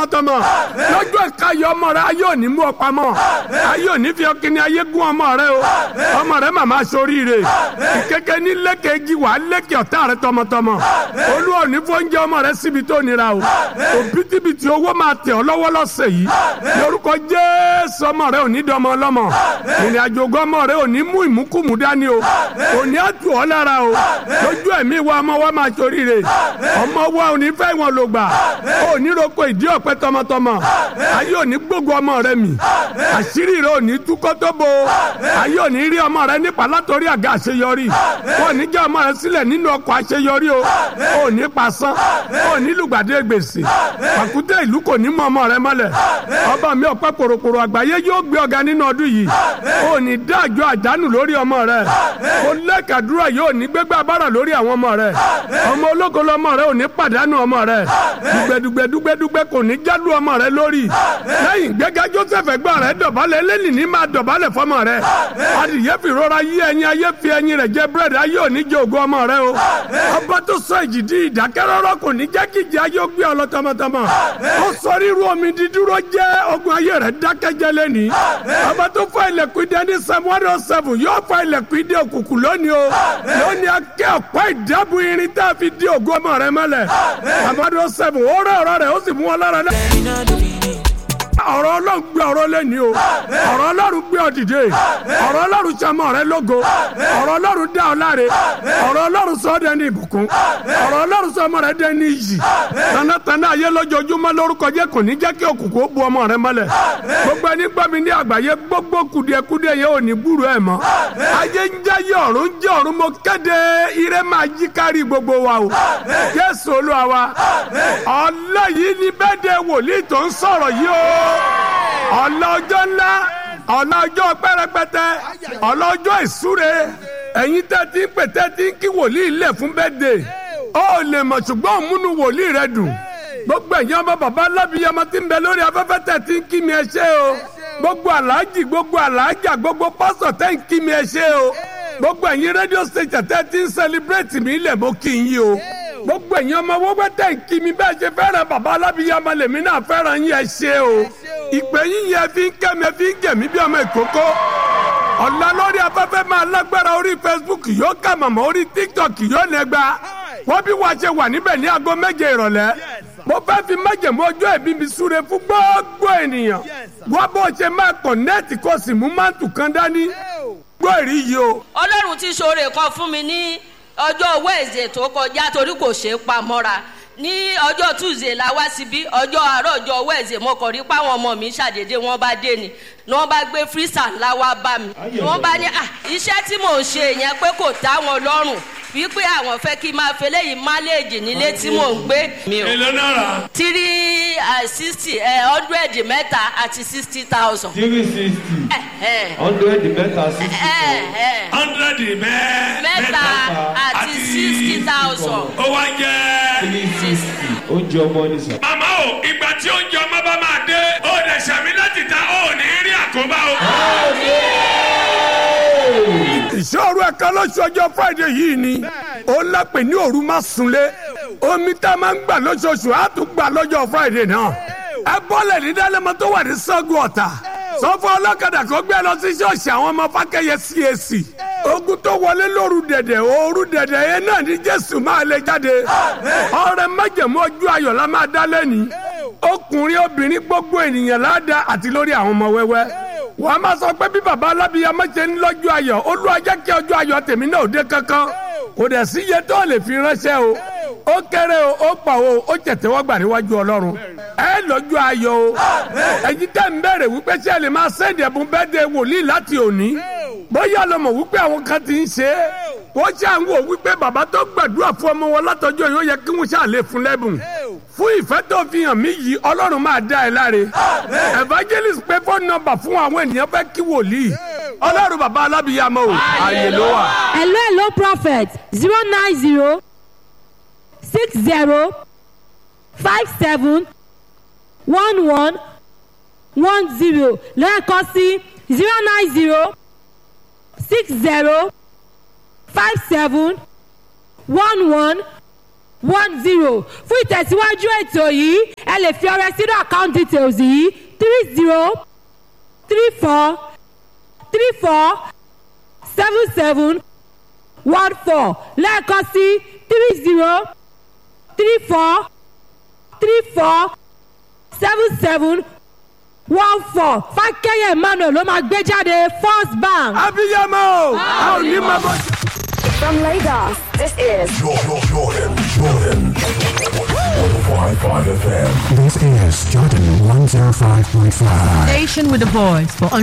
tọmọ lọ́jọ́ ìkayọ̀ ọmọ rẹ ayé òní mú ọ pamọ́ ayé òní fi ọkìnrin ayé gún ọmọ rẹ o ọmọ rẹ màmá soríire ìkéke ní lẹ́kẹ̀ẹ́jì wà lẹ́kẹ̀ ọ̀tá rẹ tọmọtọmọ olú òní fóúnjẹ ọmọ rẹ síbi tó nira o òbítíbitì owó máa tẹ̀ ọ́ lọ́wọ́ lọ́sẹ̀ yìí lórúkọ jésù ọmọ rẹ òní dọmọ ọlọ́mọ ìrìn àjò ọmọ rẹ òní mú ìmúkùmù dání o òní àtù ọ́ lára o lójú ẹ̀mí wa ọmọ wa máa soríire ọmọ wa òní fẹ́ wọn lò gbà òní roko ìdí ọ̀pẹ tọmọtọmọ ayé òní gbógun ọmọ rẹ mi àṣírí rẹ òní túkọ́ tó bo ayé òní rí ọmọ rẹ nípa látọrí àga àṣeyọrí wọn ní jẹ́ ọmọ rẹ sílẹ̀ nínú ọkọ̀ àṣeyọrí o òní pasán òní lùgbàdé gbèsè pàkúté ìlú kò ní mọ ọmọ rẹ mọ́lẹ̀ ọba mi ọ̀pẹ pòròpòrò àgbáyé yóò gbé ọ̀gá nínú ọdún yìí òní dájọ́ àjánù lórí ọmọ rẹ kò lẹ́kàdúrà yóò ní gbégbá abára lórí àwọn ọmọ rẹ ọmọ ológo lọmọ rẹ òní pàdánù ọmọ rẹ dùgbẹ́dùgbẹ́dùgbẹ́dùgbẹ́ kò ní jádù ọmọ rẹ lórí lẹ́yìn gbẹ́gẹ́ joseph ẹgbẹ́ rẹ dọ̀bálẹ̀ lẹ́nì ní máa dọ̀bálẹ̀ fọmọ rẹ adìyẹ fi rọra yí ẹyin ayé fi ẹyin rẹ jẹ búrẹ́dì ayé òní jẹ ògo ọmọ rẹ o ọba tó sọ èjì di ìdákẹ́rọ́rọ́ kò ní jẹ́ kí ìjì ayé ó gbé ọ lọ tọmọtọmọ ó sọ ríru omi dídúró jẹ́ ogun ayé rẹ dákẹ́jẹ́ lẹ́ni ọba tó fọ ilẹ̀kùn idẹ ní psalm one oh seven yóò fọ ilẹ̀kùn idẹ òkùnkùn lónìí o lónìí akẹ́ ọ̀pá ìdábù irin tá a fi di ògo ọmọ rẹ mọ́lẹ̀ amadu seven ó rẹ ọ̀rọ̀ rẹ ó sì mú wọn lára dá ọ̀rọ̀ ọlọ́run gbé ọ̀rọ̀ lẹ́ni o ọ̀rọ̀ ọlọ́run gbé ọ dìde ọ̀rọ̀ ọlọ́run sọmọ rẹ lógo ọ̀rọ̀ ọlọ́run dá ọ láre ọ̀rọ̀ ọlọ́run sọ ọ́ dẹni ìbùkún ọ̀rọ̀ ọlọ́run sọmọ rẹ dẹni iyì tanátana ayé lójoojúmọ́ lórúkọ jẹ́ kò ní jẹ́ kí òkùnkùn ó bu ọmọ rẹ mọ́lẹ̀ gbogbo ẹni gbọ́ mi ní àgbáyé gbogbo kùdìẹ̀kudìẹ̀ yẹn ò ní gbúrò ẹ̀ mọ́ ayé ń jáyé ọ̀run ń jẹ́ ọ̀run mo kéde ire máa yí kárí gbogbo wa o jésù olúwa wa ọlọ́ yìí ni bẹ́ẹ̀ de wòlíì tó ń sọ̀rọ̀ yìí o ọlọ́jọ́ ńlá ọlọ́jọ́ pẹ́rẹpẹtẹ ọlọ́jọ́ ìsúre ẹ̀yin tẹ́ ti ń pè tẹ́ ti ń kí wòlíì lẹ̀ fún bẹ́ẹ̀dẹ̀ ó lè mọ̀ ṣùgbọ́n òmùnú wòlíì rẹ dùn gbogbo ẹ̀yin ọmọ bàbá alábìyamọ ti ń bẹ lórí afẹ́fẹ́ tẹ́ ti ń kí mi ẹ ṣé o gbogbo aláàjì gbogbo aláàjà gbogbo pásọ̀ tẹ́ ń kí mi ẹ ṣé o gbogbo ẹ̀yin rédíò station tẹ́ ti ń sẹlẹ̀bírẹ̀tì mi lẹ̀ mọ́ kí n yí o gbogbo ẹ̀yin ọmọ wọ́pẹ́ tẹ̀ ń kí mi bẹ́ẹ̀ ṣe fẹ́ràn bàbá alábìyamọ lèmi náà fẹ́ràn yín ẹ ṣé o ìpè yín yẹn fi ń kẹ́mi fi ń gẹ̀mí bí ọmọ ìkókó ọ̀la lórí afẹ́fẹ́ máa lágbára orí facebook yóò kà màmá orí tiktok yóò nẹgba wọ́n bí wàá ṣe wà níbẹ̀ ní aago méje ìrọ̀lẹ́ mo fẹ́ fi májèmú ọjọ́ ìbí mi súre fún gbogbo ènìyàn wọ́n bó ṣe máa kọ̀nẹ́ẹ̀tì kó sì mú máàtù kan dání gbọ́ èrí yìí o. ọlọ́run ti ṣoore kan fún mi ní ọjọ́ wẹ́ẹ̀sì tó kọjá torí kò ṣeé pa mọ́ra ní ọjọ́ tuesday la wá síbí ọjọ́ àárọ̀ ọjọ́ wẹ́ẹ̀sì mo kàn rí páwọn ọmọ mi ṣàdédé wọ́n bá dé ni ni wọ́n bá gbé freezer ńlá wá bá mi ni wọ́n bá ní à iṣẹ́ tí mò ń ṣe yẹn pé kò tá wọn lọ́rùn wípé àwọn fẹ́ kí n máa fi eléyìí máléèjì nílé tí mò ń gbé. èlò náírà. three sixty hundred mẹ́ta àti sixty thousand. three sixty hundred mẹ́ta sixty thousand. hundred mẹ́ mẹ́ta àti sixty thousand. ó wá jẹ́. three sixty oúnjẹ ọmọ ní sàn. màmá o ìgbà tí oúnjẹ ọmọ bá máa dé ó dẹ̀ sàmì láti ta ó ní rí àkóbá o. ìṣòro ẹ̀ka lóṣù ọjọ́ friday yìí ni ó lápè ní òru má sunlé omi tá a máa ń gbà lóṣooṣù á tún gbà lọ́jọ́ friday náà ẹ bọ́lẹ̀ ní dálẹ́mọ tó wà ní sọ́gun ọ̀tà sọ́fọ́ ọlọ́kadà kó gbé lọ sí ṣọ́ọ̀ṣì àwọn ọmọ fákẹ́yẹ cac ogun tó wọlé lóru dẹ̀dẹ̀ òru dẹ̀dẹ̀ yẹn náà ní jésù máa lè jáde ọrẹ májẹ̀mú ojú ayọ̀ la máa dá lẹ́ni ọkùnrin obìnrin gbogbo ènìyàn láàdá àti lórí àwọn ọmọ wẹ́wẹ́ wàá máa sọ pé bí baba alábíyamọ ṣe ń lọ́jọ́ ayọ̀ olúwa jẹ́ kí ọjọ́ ayọ̀ tèmi náà ò dé kankan kò dẹ̀ sí iye tó lè fi ránṣẹ́ o ó kéré o ó pa o ó tẹ̀tẹ̀wọ́gbà níwájú ọlọ́run ẹ lọ́jọ́ ayọ̀ o ẹ̀yin tẹ́ ń bẹ̀rẹ̀ wípé ṣé ẹ lè máa sẹ́ndì ẹ̀bùn bẹ́ẹ̀dẹ̀ wòlíì láti òní bóyá lọ mọ̀ wípé àwọn kan ti ń ṣe é wọ́n ṣe à ń wò wípé bàbá tó gbàdúrà fún ọmọ wọn látọjọ́ yóò yẹ kí wọ́n ṣàlè fún lẹ́bùn fún ìfẹ́ tó fi hàn mí yìí ọlọ́run máa dá ẹ láre evangelist pé fóònù nọ́mbà fún àwọn ènìyàn fẹ́ kí wòlíì ọlọ́run bàbá alábìyàmọ o ààyè ló wà. hello hello prophet zero nine zero six zero five seven one one one zero lẹ́ẹ̀kan sí zero nine zero six zero five seven one one one zero fún ìtẹ̀síwájú ètò yìí ẹ lè fi ọrẹ sínú account details yìí three zero three four three four seven seven one four lẹ́ẹ̀kan sí three zero three four three four seven seven one four fákẹ́yẹ emmanuel ló máa gbé jáde first bank. abiyamọ o a ò ní máa bọ́. From Lagos, this is Jordan, Jordan, Jordan. 105.5 FM. This is Jordan 105.5. Station with a voice for